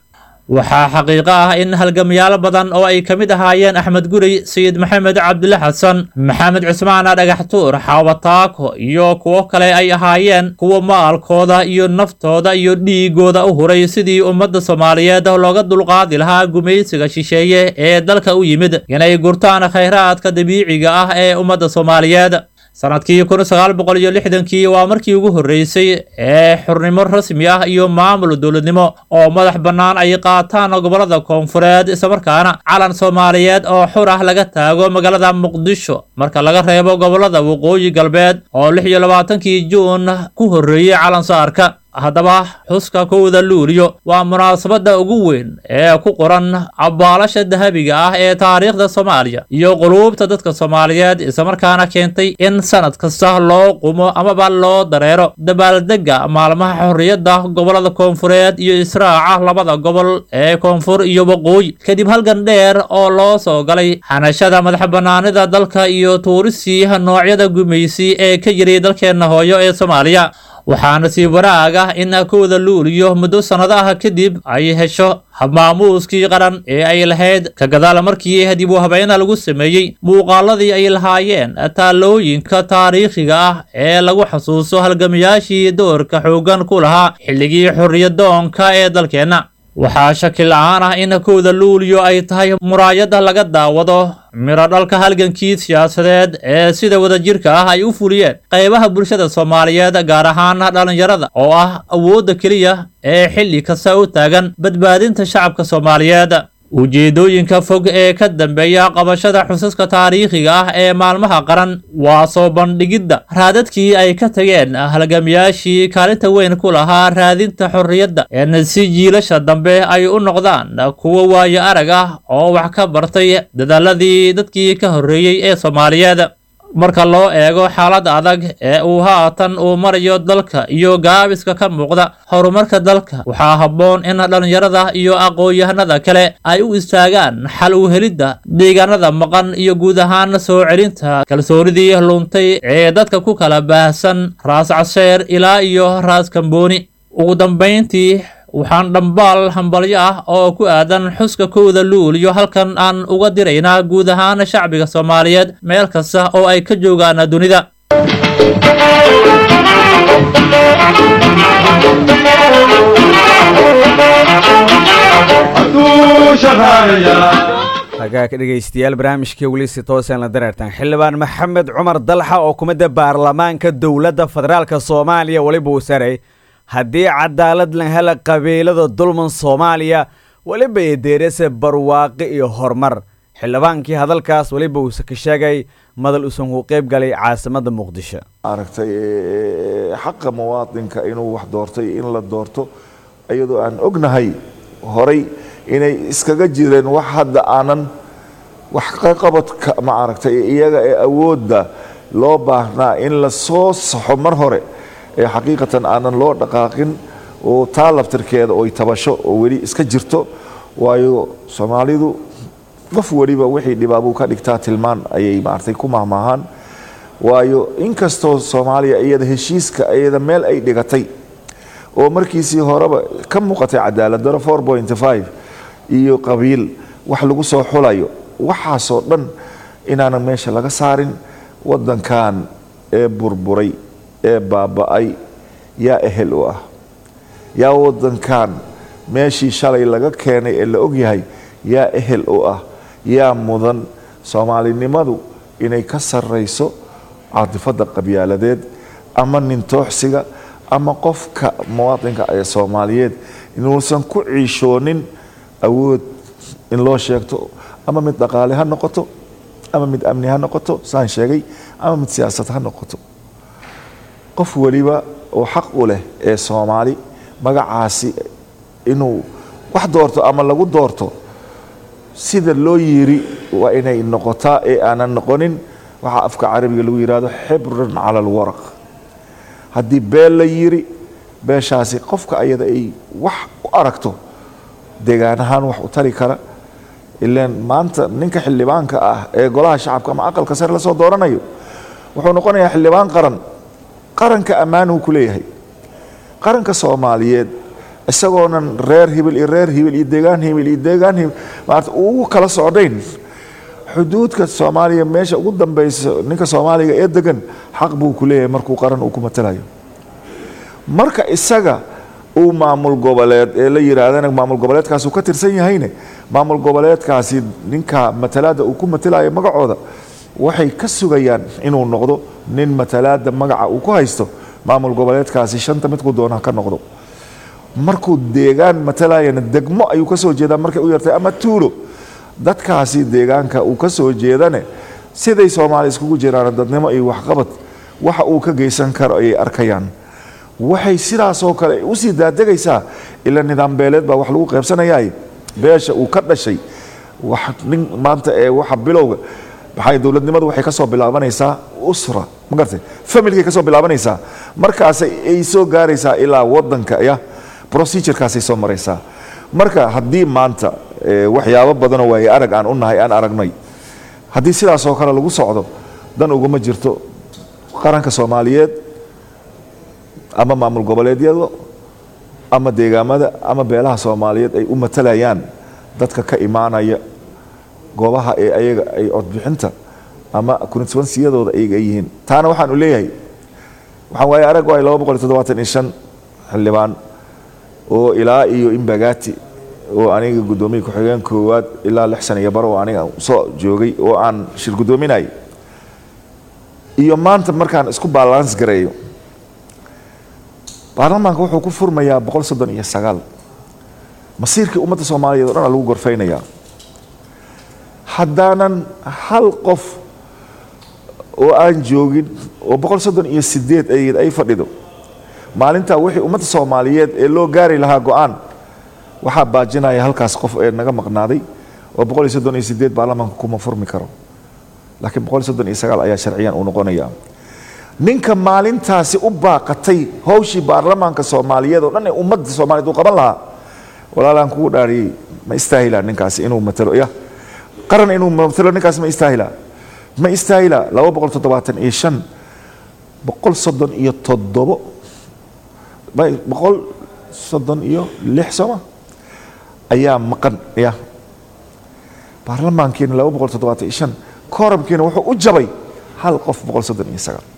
waxaa xaqiiqo ah in halgamayaal badan oo ay ka mid ahaayeen axmed gurey sayid maxamed cabdile xasan maxamed cismaan dhagaxtuur xaawataako iyo kuwo kale ay ahaayeen kuwa maalkooda iyo naftooda iyo dhiigooda u huray sidii ummadda soomaaliyeed looga dulqaadi lahaa gumaysiga shisheeye ee dalka u yimid inay gurtaan khayraadka dabiiciga ah ee ummadda soomaaliyeed sanadkii kun sagaal boqol iyo lixdankii waa markii ugu horreysay ee xurnimo rasmi ah iyo maamul dowladnimo oo madax bannaan ay qaataan gobollada koonfureed islamarkaana calan soomaaliyeed oo xur ah laga taago magaalada muqdisho marka laga reebo gobollada waqooyi galbeed oo lix iyo labaatankii juun ku horreeyey calan saarka haddaba xuska kowda luuliyo waa munaasabadda ugu weyn ee ku qoran abbaalasha dahabiga ah ee taariikhda soomaaliya iyo quluubta dadka soomaaliyeed islamarkaana keentay in sanad kasta loo qumo amaba loo dareero dabaaldegga maalmaha xorriyadda gobollada koonfureed iyo israaca labada gobol ee koonfur iyo waqooyi kadib halgan dheer oo loo soo galay xanashada madax bannaanida dalka iyo tuurisii noocyada gumaysi ee ka jiray dalkeenna hooyo ee soomaaliya waxaana sii wanaag ah in kowda luuliyo muddo sannado ah kadib ay hesho habmaamuuskii qaran ee ay lahayd ka gadaal markii dib u habeena lagu sameeyey muuqaaladii ay lahaayeen taalooyinka taariikhiga ah ee lagu xasuuso halgamayaashii doorka xooggan ku lahaa xilligii xorriyadoonka ee dalkeenna waxaa shaki la-aan ah in kowda luuliyo ay tahay muraayadda laga daawado miro dhalka halgankii siyaasadeed ee sida wadajirka ah ay u fuliyeen qaybaha bulshada soomaaliyeed gaar ahaan dhallinyarada oo ah awoodda keliya ee xilli kasta u taagan badbaadinta shacabka soomaaliyeed ujeedooyinka fog ee ka dambeeya qabashada xusaska taariikhiga ah ee maalmaha qaran waa soo bandhigidda raadadkii ay ka tageen halgamayaashii kaalinta weyn ku lahaa raadinta xorriyadda in si jiilasha dambe ay u noqdaan kuwo waayo arag ah oo wax ka bartay dadaaladii dadkii ka horreeyey ee soomaaliyeed marka loo eego xaaladda adag ee uu haatan uu marayo dalka iyo gaabiska ka muuqda horumarka dalka waxaa habboon in dhallinyarada iyo aqoon-yahanada kale ay u istaagaan xal u helidda deegaanada maqan iyo guud ahaan soo celinta kalsoonidii luntay ee dadka ku kala baahsan raas casheer ilaa iyo raas kambooni ugu dambayntii waxaan dhambaal hambalyo ah oo ku aadan xuska kowda luuliyo halkan aan uga diraynaa guud ahaan shacbiga soomaaliyeed meel kasta oo ay ka joogaan dunida hagaag dhegaystayaal barnaamijkii weliisi toosan la dareertan xildhibaan maxamed cumar dalxa oo kumidda baarlamaanka dowladda federaalka soomaaliya weliba uu saray haddii cadaalad la hela qabiilada dulman soomaaliya weliba eedeerase barwaaqi iyo horumar xildhibaankii hadalkaas weliba uuse ka sheegay madal uusan ku qeyb galay caasimadda muqdisho aragtay xaqa muwaadinka inuu wax doortay in la doorto iyadoo aan ognahay horay inay iskaga jireen wax hadda aanan wax ka qabadka ma aragtay iyaga ee awoodda loo baahnaa in la soo saxo mar hore ee xaqiiqatan aanan loo dhaqaaqin oo taa laftirkeeda oy tabasho oo weli iska jirto waayo soomaalidu qof weliba wixii dhibaabuu ka dhigtaa tilmaan ayay maaragtay ku mahmaahaan waayo inkastoo soomaaliya iyada heshiiska iyada meel ay dhigatay oo markiisii horeba ka muuqatay cadaalad daro four point five iyo qabiil wax lagu soo xulayo waxaasoo dhan inaanan meesha laga saarin waddankan ee burburay ee baaba-ay yaa ehel u ah yaa waddankan meeshii shalay laga keenay ee la ogyahay yaa ehel u ah yaa mudan soomaalinimadu inay ka sarrayso caadifadda qabyaaladeed ama nintooxsiga ama qofka muwaadinka ee soomaaliyeed inuusan ku ciishoonin awood in loo sheegto ama mid dhaqaale ha noqoto ama mid amni ha noqoto saan sheegay ama mid siyaasad ha noqoto qof weliba oo xaq u leh ee soomaali magacaasi inuu wax doorto ama lagu doorto sida loo yiri waa inay noqotaa ee aanan noqonin waxaa afka carabiga lagu yihahdo xibran cala alwaraq haddii beel la yiri beeshaasi qofka ayada ay wax u aragto deegaan ahaan wax u tari kara ilaan maanta ninka xildhibaanka ah ee golaha shacabka ama aqalka sare lasoo dooranayo wuxuu noqonayaa xildhibaan qaran qaranka ammaanuu ku leeyahay qaranka soomaaliyeed isagoonan reer hibil iyo reer hibil iyo deegaan hibil iyo deegaan hibil maarata ugu kala socdayn xuduudka soomaaliya meesha ugu dambeysa ninka soomaaliga ee degan xaq buu ku leeyahay markuu qaran uu ku matalayo marka isaga uu maamul goboleed ee la yidhaahdana maamul goboleedkaas uu ka tirsan yahayne maamul goboleedkaasi ninka matalaada uu ku matalayo magacooda waxay ka sugayaan inuu noqdo nin matalaada magaca uu ku haysto maamul goboleedkaasi shanta midku doona ka noqdo markuu deegaan matalayana degmo ayuu ka soo jeedaa markay u yartay ama tuulo dadkaasi deegaanka uu ka soo jeedane siday soomaali iskugu jiraan dadnimo iyo waxqabad waxa uu ka geysan karo ayay arkayaan waxay sidaasoo kale usii daadegaysaa ila nidaam beeleed baa wax lagu qaybsanayaay beesha uu ka dhashay wax nin maanta ee waxa bilowga maxay dowladnimadu waxay ka soo bilaabanaysaa usra ma garatay familkay ka soo bilaabanaysaa markaasay ay soo gaaraysaa ilaa wadanka ya procedurekaasay soo maraysaa marka haddii maanta waxyaabo badanoo waaye arag aan u nahay aan aragnay haddii sidaasoo kale lagu socdo dan uguma jirto qaranka soomaaliyeed ama maamul goboleedyada ama deegaamada ama beelaha soomaaliyeed ay u matalayaan dadka ka imaanaya goobaha ee ayaga ay codbixinta ama constituensiyadooda ayaga ay yihiin taana waxaan u leeyahay waxaan waaye arag waay laba boqol iyo toddobaatan iyo shan xildhibaan oo ilaa iyo imbagati oo aniga guddoomiye ku-xigeen koowaad ilaa lix sana iyo baro oo aniga soo joogay oo aan shir guddoominay iyo maanta markaan isku balans gareeyo baarlamaanka wuxuu ku furmayaa boqol soddon iyo sagaal masiirkii ummadda soomaaliyeed o dhan a lagu gorfaynayaa haddaanan hal qof oo aan joogin oo boqol soddon iyo sideed ayd ay fadhido maalintaa wixii ummadda soomaaliyeed ee loo gaari lahaa go-aan waxaa baajinaya halkaas qof ee naga maqnaaday oo boqol iyo soddon iyo sideed baarlamaanka kuma furmi karo laakiin boqol iyo soddon iyo sagaal ayaa sharciyan uu noqonaya ninka maalintaasi u baaqatay howshii baarlamaanka soomaaliyeed oo dhan ee ummadda soomaaliyeed uu qaban lahaa walaalaan kugu dhaariyey ma istaahilaa ninkaasi inuu matalo ya qaran inuu matalo ninkaasi ma istaahilaa ma istaahilaa laba boqol toddobaatan iyo shan boqol soddon iyo toddobo boqol soddon iyo lix sooma ayaa maqan ya baarlamaankiina laba boqol toddobaatan iyo shan koorabkiina wuxuu u jabay hal qof boqol soddon iyo sagaal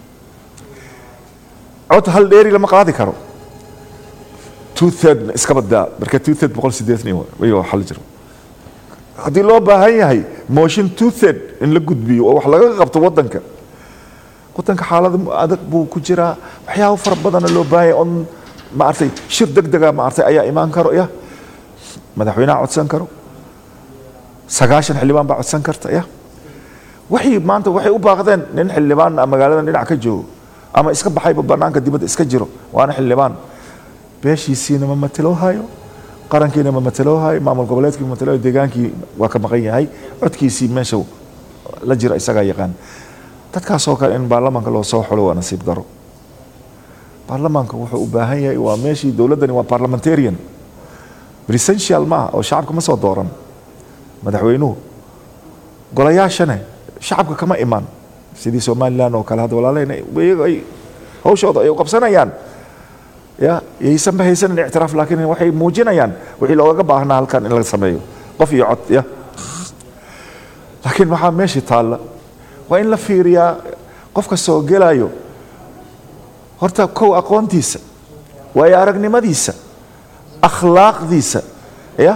cod hal dheeri lama qaadi karo two third iska badaa marka two third boqol sideetan iyo xal jiro haddii loo baahan yahay motion two third in la gudbiyo oo wax laga qabto wadanka wadanka xaalada adag buu ku jiraa waxyaabo fara badana loo baahan yahay on maaragtay shir deg dega maaragtay ayaa imaan karo ya madaxweynaha codsan karo sagaashan xildhibaan baa codsan karta ya waxay maanta waxay u baaqdeen nin xildhibaan magaalada dhinac ka joogo ama iska baxayba banaanka dibadda iska jiro waana xildhibaan beeshiisiina ma matelo hayo qarankiina ma matelo hayo maamul goboleedkii ma matelo hayo deegaankii waa ka maqan yahay codkiisii meesha la jira isagaa yaqaan dadkaasoo kale in baarlamaanka loo soo xulo waa nasiib daro baarlamaanka wuxuu u baahan yahay waa meeshii dowladdani waa parliamentarian presential maaha oo shacabka ma soo dooran madaxweynuhu golayaashane shacabka kama imaan sidii somalilan oo kale hadda walaalahayna iyaga ay hawshooda ay u qabsanayaan ya yaysanba haysanin ictiraaf laakiin waxay muujinayaan wixii loogaga baahnaa halkan in la sameeyo qof iyo cod ya laakiin waxaa meeshii taalla waa in la fiiriyaa qofka soo gelayo horta kow aqoontiisa waayo aragnimadiisa akhlaaqdiisa ya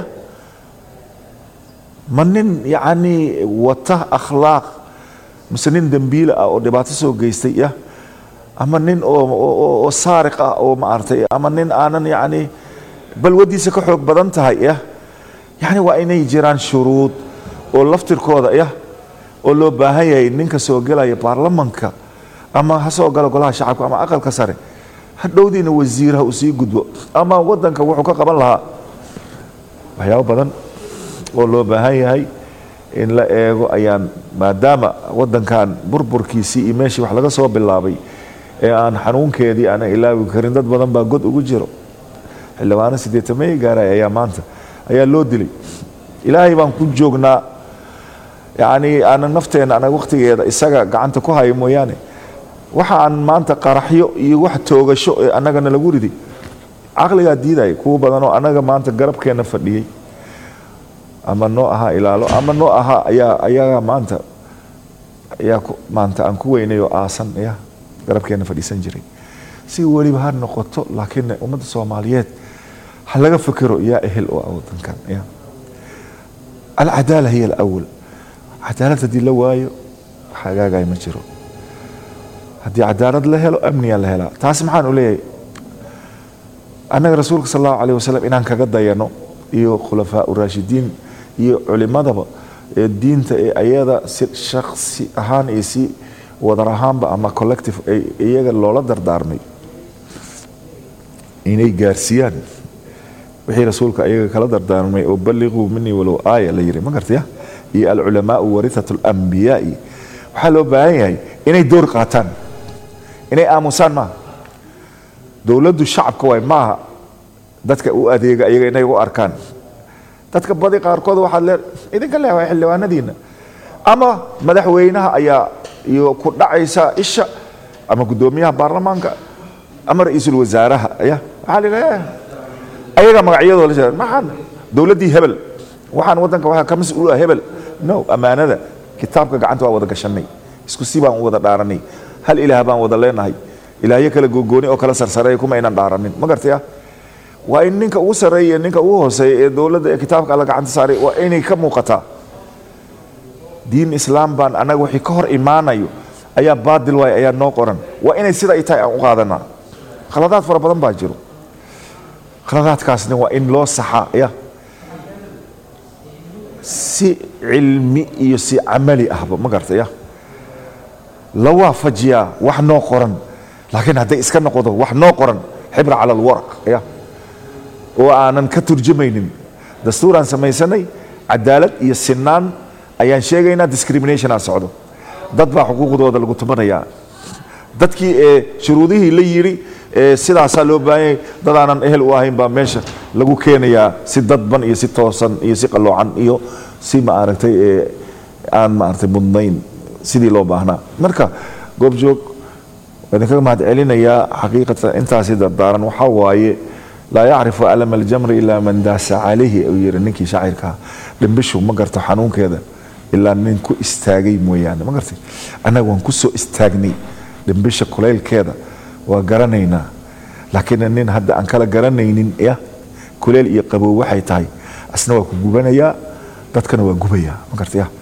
ma nin yacni wata akhlaaq mise nin dembiile ah oo dhibaato soo geystay ya ama nin oo saariq ah oo maaragtay ama nin aanan yacni balwadiisa ka xoog badan tahay ya yacni waa inay jiraan shuruud oo laftirkooda ya oo loo baahan yahay ninka soo gelaya baarlamanka ama ha soo galo golaha shacabka ama aqalka sare hadhowdiina wasiir ha uu sii gudbo ama wadanka wuxuu ka qaban lahaa waxyaabo badan oo loo baahan yahay in la eego ayaan maadaama wadankan burburkiisii iyo meeshii wax laga soo bilaabay ee aan xanuunkeedii aanan ilaawi karin dad badan baa god ugu jiro xildhibaano sideetamey gaaray ayaa maanta ayaa loo dilay ilaahay baan ku joognaa yacni aanan nafteenna anaga wakhtigeeda isaga gacanta ku hayo mooyaane waxa aan maanta qaraxyo iyo wax toogasho ee annagana lagu riday caqligaa diidaya kuwa badan oo annaga maanta garabkeena fadhiyey ama noo ahaa ilaalo ama noo ahaa ayaa ayagaa maanta ayaa ku- maanta aan ku weynay oo aasan ya garabkeena fadhiisan jiray si weliba ha noqoto laakiin ummadda soomaaliyeed ha laga fikiro yaa ehel oo ah wadankan ya alcadaala hiya alawal cadaalad haddii la waayo wax hagaagaya ma jiro haddii cadaalad la helo amniyaa la helaa taas maxaan u leeyahay annaga rasuulka sal allahu alayh wasalam inaan kaga dayano iyo khulafaa uraashidiin iyo culimadaba ee diinta ee ayada si shaksi ahaan iyo si wadar ahaanba ama collective ay iyaga loola dardaarmay inay gaarsiiyaan wixii rasuulka iyaga kala dardaarmay oo balliquu minii walow aaya la yiri ma gartaya iyo alculamaau warithatu alambiyaai waxaa loo baahan yahay inay door qaataan inay aamusaan maaha dowladdu shacabka waay maaha dadka u adeega iyaga inay u arkaan dadka badi qaarkood waxaad lee idinka leewahay xildhibaanadiina ama madaxweynaha ayaa iyo ku dhacaysa isha ama guddoomiyaha baarlamaanka ama ra-iisul wasaaraha ya waxaa la yidhaha ayaga magacyadoo la sheegay maxaan dowladdii hebel waxaan waddanka waxaa ka mas-uul ah hebel no ammaanada kitaabka gacanta waa wada gashanay isku si baan u wada dhaaranay hal ilaah baan wada leenahay ilaahyo kala gogooni oo kala sarsareeya kuma aynan dhaaranin ma gartaya waa in ninka ugu sarreeya iyo ninka ugu hooseeya ee dowladda ee kitaabka alla gacanta saaray waa inay ka muuqataa diin islaam baan annaga wixii ka hor imaanayo ayaa baadil waay ayaa noo qoran waa inay sida ay tahay aan u qaadanaa khaladaad fara badan baa jiro khaladaadkaasna waa in loo saxaa ya si cilmi iyo si camali ahba ma garta ya la waafajiyaa wax noo qoran laakiin hadday iska noqdo wax noo qoran xibra cala alwaraq ya oo aanan ka turjumaynin dastuuraan samaysanay cadaalad iyo sinaan ayaan sheegaynaa discrimination aan socdo dad baa xuquuqdooda lagu tumanayaa dadkii ee shuruudihii la yidhi ee sidaasaa loo baahanyay dad aanan ehel u ahayn baa meesha lagu keenayaa si dadban iyo si toosan iyo si qaloocan iyo si maaragtay ee aan maaragtay mudnayn sidii loo baahnaa marka goobjoog waan idinkaga mahad celinayaa xaqiiqatan intaasi dardaaran waxaa waaye laa yacrifu alama aljamri ilaa man daasa calayhi uu yiri ninkii shaacirkaa dhimbishu ma garto xanuunkeeda ilaa nin ku istaagay mooyaane ma gartay annaga waan ku soo istaagnay dhimbisha kulaylkeeda waa garanaynaa laakiin nin hadda aan kala garanaynin ya kuleyl iyo qabow waxay tahay asna waa ku gubanayaa dadkana waa gubayaa ma gartay ya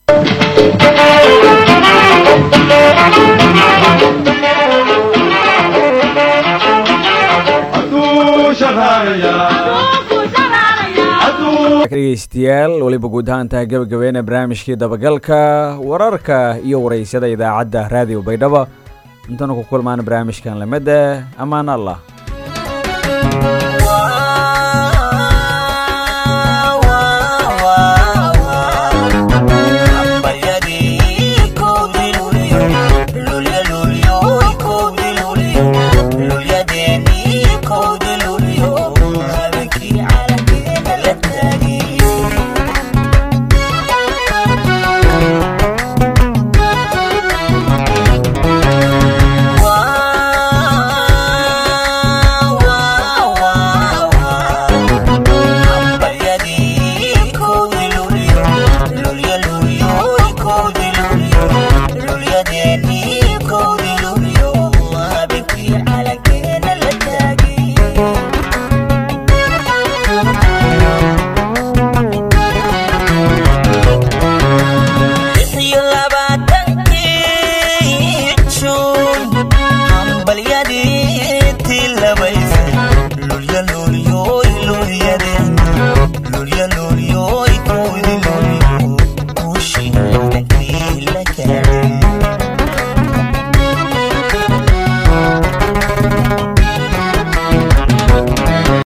dhegeystayaal weliba guud ahaan tahay gabagabeena barnaamijkii dabagalka wararka iyo waraysyada idaacadda raadiyo baydhabo intanu ku kulmaan barnaamijkan lamida ammaan allah hambalyadii tilabaysa lulya lulya